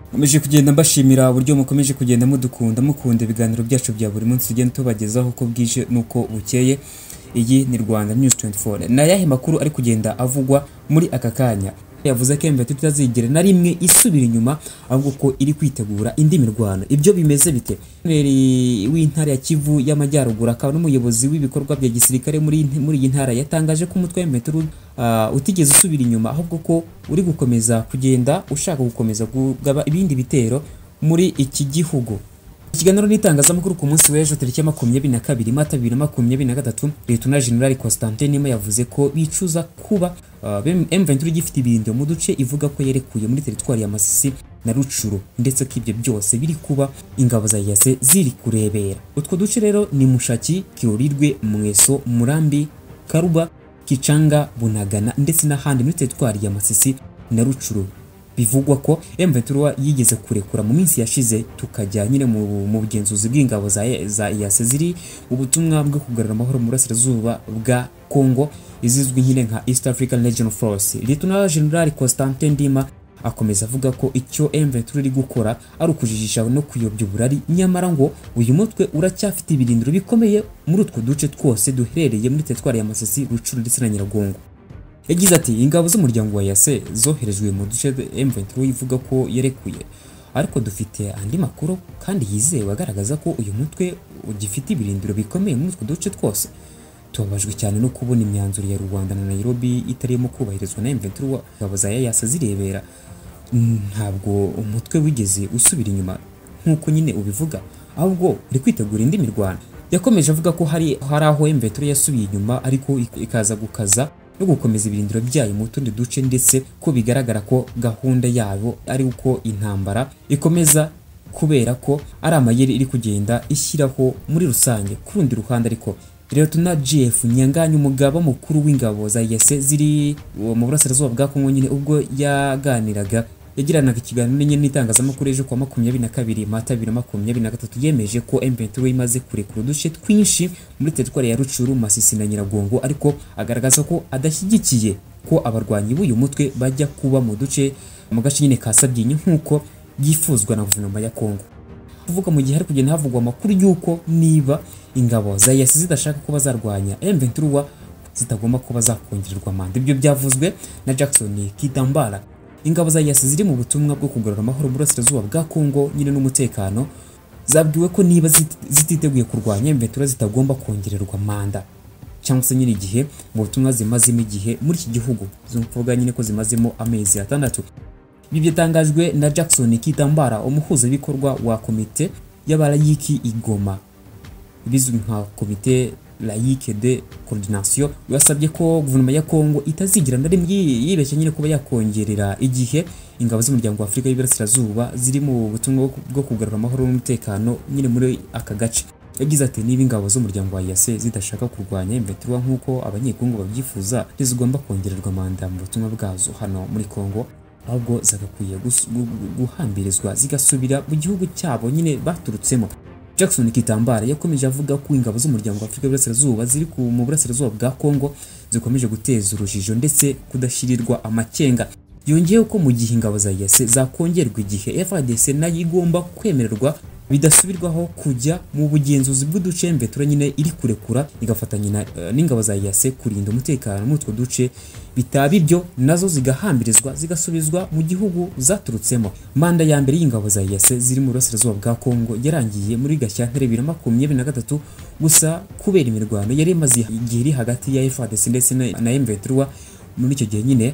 nkomeje kugenda mbashimira uburyo mukomeje kugenda mudukunda mukunda ibiganiro byacu bya buri munsi tugenda tubagezaho uko bwije n'uko bukeye iyi ni rwanda news 24 ni ayahe makuru ari kugenda avugwa muri aka kanya yavuze ko emveti tutazigera na rimwe isubira inyuma ahubwo ko iri kwitegura indi mirwano ibyo bimeze bite Guverineri w'intara ya kivu y'amajyaruguru akaba n'umuyobozi w'ibikorwa bya gisirikare muri muri iyi ntara yatangaje ko umutwe w'emveti utigeze usubira inyuma ahubwo ko uri gukomeza kugenda ushaka gukomeza kugaba ibindi bitero muri iki gihugu ikiganiro n'itangazamakuru ku munsi w'ejo tariki ya makumyabiri na kabiri mata bibiri na makumyabiri na gatatu liyetona jenerali constantin yavuze ko bicuza kuba uh, M23 igifite ibirindiro mu duce ivuga ko yerekuye muri teritwari ya Masisi na Rucuru ndetse ko ibyo byose biri kuba ingabo za yase ziri kurebera utwo duce rero ni Mushaki Kirurirwe Mweso Murambi Karuba Kicanga Bunagana ndetse n'ahandi muri teritwari ya Masisi na Rucuru bivugwa ko M23 yigeze kurekura mu minsi yashize tukajya nyine mu bugenzuzi bw'ingabo za za EAC ziri ubutumwa bwo kugarura amahoro mu burasirazuba bwa Congo izizwi nyine nka East African Legion Force Lieutenant General Constantin Ndima akomeza avuga ko icyo M23 iri gukora ari ukujijisha no kuyobya uburari nyamara ngo uyu mutwe uracyafite ibirindiro bikomeye muri utwo duce twose duherereye muri teritwari ya Masisi, Rucuru ndetse na Nyiragongo yagize ati ingabo z'umuryango wa yase zoherejwe mu duce M23 ivuga ko yarekuye ariko dufite andi makuru kandi yizewe agaragaza ko uyu mutwe ugifite ibirindiro bikomeye muri utwo duce twose tubabajwe cyane no kubona imyanzuro ya rubanda na nairobi itarimo kubahirizwa na M23 ingabo za yase zirebera ntabwo umutwe wigeze usubira inyuma nk'uko nyine ubivuga ahubwo uri kwitegura indi mirwano yakomeje avuga ko hari hari aho M23 yasubiye inyuma ariko ikaza gukaza no gukomeza ibirindiro byayo mu tundi duce ndetse ko bigaragara ko gahunda yabo ari uko intambara ikomeza kubera ko ari amayeri iri kugenda ishyiraho muri rusange ku rundi ruhande ariko Lieutenant GF Nyanganya umugaba mukuru w'ingabo za yase ziri mu burasirazuba bwa Kongo nyine ubwo yaganiraga yagiranaga ikiganiro n'inyenyeri n'itangazamakuru ejo kuwa makumyabiri na kabiri mata bibiri na makumyabiri na gatatu yemeje ko M23 imaze kurekura uduce twinshi muri teritwari ya Rucuru, Masisi na Nyiragongo ariko agaragaza ko adashyigikiye ko abarwanyi b'uyu mutwe bajya kuba mu duce mu gace nyine ka Sabyinyo nk'uko byifuzwa na guverinoma ya Kongo kuvuga mu gihe hari kugenda havugwa amakuru y'uko niba ingabo za EAC zidashaka kuba zarwanya M23 zitagomba kuba zakongererwa manda ibyo byavuzwe na Jackson Kitambara ingabo za EAC ziri mu butumwa bwo kugarura amahoro mu burasirazuba bwa Kongo nyine n'umutekano zabwiwe ko niba zititeguye kurwanya M23 zitagomba kongererwa manda cyangwa se nyine igihe mu butumwa zimazemo igihe muri iki gihugu zumvuga nyine ko zimazemo amezi atandatu ibi byatangajwe na Jackson Kitambara umuhuzabikorwa wa komite y'abarayiki igoma bizwi nka komite laïque de coordination basabye ko guverinoma ya Kongo itazigira na rimwe yibeshya nyine kuba yakongerera igihe ingabo z'umuryango wa Afurika y'Iburasirazuba ziri mu butumwa bwo kugarura amahoro n'umutekano nyine muri aka gace yagize ati niba ingabo z'umuryango wa EAC zidashaka kurwanya M23 nk'uko abanyekongo babyifuza ntizigomba kongererwa manda mu butumwa bwazo hano muri Kongo ahubwo zagakwiye guhambirizwa zigasubira mu gihugu cyabo nyine baturutsemo Jackson Kitambara yakomeje avuga ko ingabo z'umuryango w'Afurika y'Iburasirazuba ziri ku mu burasirazuba bwa Kongo zikomeje guteza urujijo ndetse kudashyirirwa amakenga yongeyeho ko mu gihe ingabo za EAC zakongerwa igihe FARDC nayo igomba kwemererwa bidasubirwaho kujya mu bugenzuzi bw'uduce mvetura nyine iri kurekura igafatanya uh, n'ingabo za EAC kurinda umutekano muri utwo duce bitaba ibyo nazo zigahambirizwa zigasubizwa mu gihugu zaturutsemo manda ya mbere y'ingabo za EAC ziri mu burasirazuba bwa Kongo yarangiye muri Gashyantare bibiri na makumyabiri na gatatu gusa kubera imirwano yari imaze igihe iri hagati ya FARDC ndetse na M23 muri icyo gihe nyine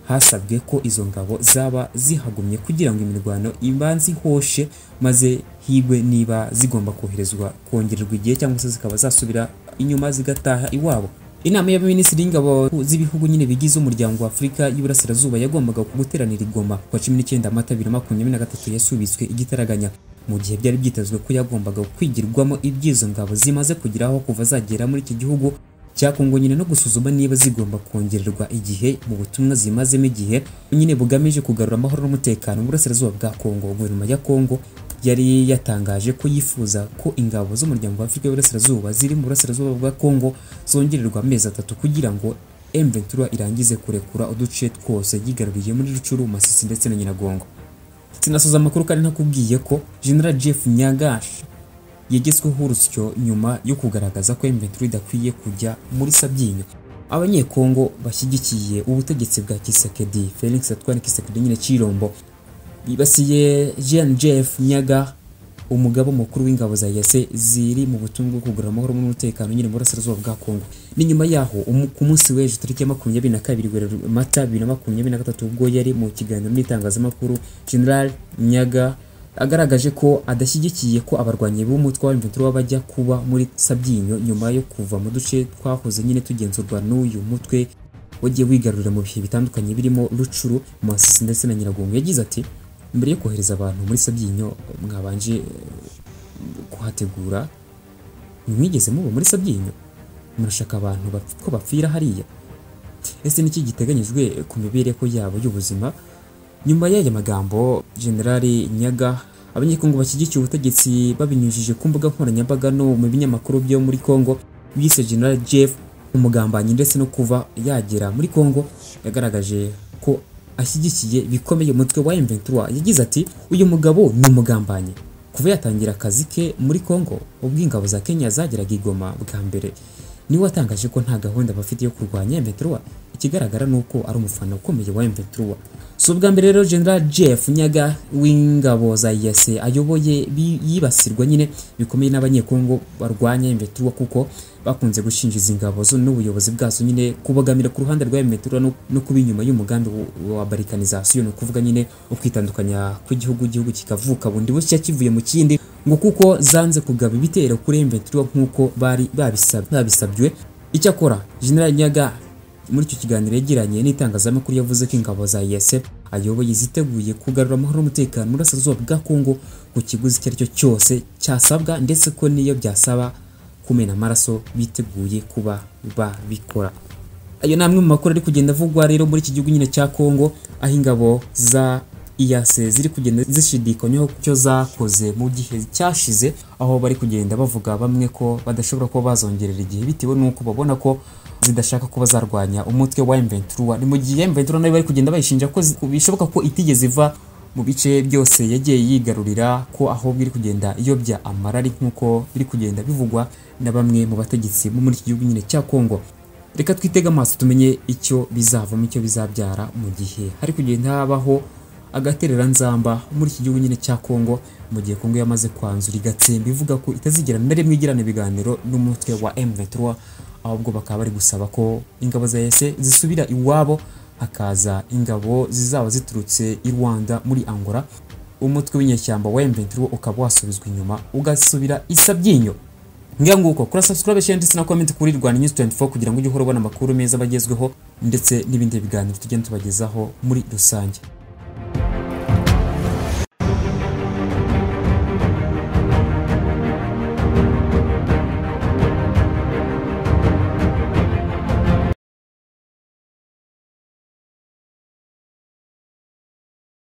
hasabwe ko izo ngabo zaba zihagumye kugira ngo imirwano ibanze ihoshe maze higwe niba zigomba koherezwa kongererwa igihe cyangwa se zikaba zasubira inyuma zigataha iwabo inama y'abaminisitiri y'ingabo z'ibihugu nyine bigize umuryango wa afurika y'iburasirazuba yagombaga guteranira igoma ku wa cumi n'icyenda amata bibiri na makumyabiri na gatatu yasubitswe igitaraganya mu gihe byari byitezwe ko yagombaga kwigirwamo ibyizo ngabo zimaze kugeraho kuva zagera muri iki gihugu cyakungo nyine no gusuzuma niba zigomba kongererwa igihe mu butumwa zimazemo igihe nyine bugamije kugarura amahoro n'umutekano mu burasirazuba bwa Kongo guverinoma ya Kongo yari yatangaje ko yifuza ko ingabo z'umuryango wa Afurika y'Iburasirazuba ziri mu burasirazuba bwa Kongo zongererwa amezi atatu kugira ngo M23 irangize kurekura uduce twose yigaruriye muri Rucuru, Masisi ndetse na Nyiragongo sinasoza amakuru kandi ntakubwiye ko general jeff nyagash yagezweho urusyo nyuma yo kugaragaza ko M23 idakwiye kujya muri sabyinyo abanyekongo bashyigikiye ubutegetsi bwa kisekedi felix atwara kisekedi nyine cyirombo bibasiye jean jeff nyaga umugaba mukuru w'ingabo za yase ziri mu butumwa bwo kugarura amahoro n'umutekano nyine mu burasirazuba bwa kongo ni nyuma yaho umu- ku munsi w'ejo tariki ya makumyabiri na kabiri werurwe- mata bibiri na makumyabiri na gatatu ubwo yari mu kiganiro n'itangazamakuru general nyaga agaragaje ko adashyigikiye ko abarwanyi b'umutwe wa M23 bajya kuba muri sabyinyo nyuma yo kuva mu duce twahoze nyine tugenzurwa n'uyu mutwe wagiye wigarurira mu bihe bitandukanye birimo rucuru masisi ndetse na nyiragongo yagize ati mbere yo kohereza abantu muri sabyinyo mwabanje eh, kuhategura mwigeze muba muri sabyinyo murashaka abantu bapf- ko bapfira hariya ese niki giteganyijwe ku mibereho yabo y'ubuzima nyuma y'aya magambo generali nyaga abanyekongo bashyigikiye ubutegetsi babinyujije ku mbuga nkoranyambaga no mu binyamakuru byo muri kongo bise general jeff umugambanyi ndetse no kuva yagera muri kongo yagaragaje ko ashyigikiye bikomeye umutwe wa m23 yagize ati uyu mugabo ni umugambanyi kuva yatangira akazi ke muri kongo ubwo ingabo za kenya zageraga i Goma bwa mbere niwe watangaje ko nta gahunda bafite yo kurwanya m23 ikigaragara ni uko ari umufana ukomeye wa m23 si ubwa mbere rero general jeff nyaga w'ingabo za yase ayoboye bi- yibasirwa nyine bikomeye n'abanyekongo barwanya imbetura kuko bakunze gushinjiza ingabo zo n'ubuyobozi bwazo nyine kubogamira ku ruhande rwa imbetura no, no kuba inyuma y'umugambi wa- wa barikanizasiyo ni ukuvuga nyine ukwitandukanya kw'igihugu igihugu kikavuka bundi bushya kivuye mu kindi ngo kuko zanze kugaba ibitero kuri imbetura nk'uko bari babisab- babisabywe icyakora general nyaga muri icyo kiganiro yagiranye n'itangazamakuru yavuze ko ingabo za yese ayoboye ziteguye kugarura amahoro n'umutekano mu burasirazuba bwa kongo ku kiguzi icyo ari cyo cyose cyasabwa ndetse ko n'iyo byasaba kumena amaraso biteguye kuba babikora ayo ni amwe mu makuru ari kugenda avugwa rero muri iki gihugu nyine cya Kongo aho ingabo za IAC ziri kugenda zishidikanywaho ku cyo zakoze mu gihe cyashize aho bari kugenda bavuga bamwe ko badashobora kuba bazongerera igihe bitewe n'uko babona ko zidashaka kuba zarwanya umutwe wa M23 ni mu gihe M23 nayo bari kugenda bayishinja ko zi- ko bishoboka ko itigeze iva mu bice byose yagiye yigarurira ko ahubwo iri kugenda iyobya amarari nk'uko biri kugenda bivugwa na bamwe mu bategetsi bo muri iki gihugu nyine cya Kongo reka twitege amaso tumenye icyo bizavamo icyo bizabyara mu gihe hari kugenda habaho agatereranzamba muri iki gihugu nyine cya Kongo mu gihe Kongo yamaze kwanzura igatsemba ivuga ko itazigera na rimwe igirana ibiganiro n'umutwe wa M23 ahubwo bakaba bari gusaba ko ingabo za EAC zisubira iwabo hakaza ingabo zizaba ziturutse i Rwanda muri Angola umutwe w'inyeshyamba wa M23 ukaba wasubizwa inyuma ugasubira i Sabyinyo ngira nguko kora subscribe share ndetse na comment kuri Rwanda News 24 kugira ngo ujye uhora ubona amakuru meza bagezweho ndetse n'ibindi biganiro tugenda tubagezaho muri rusange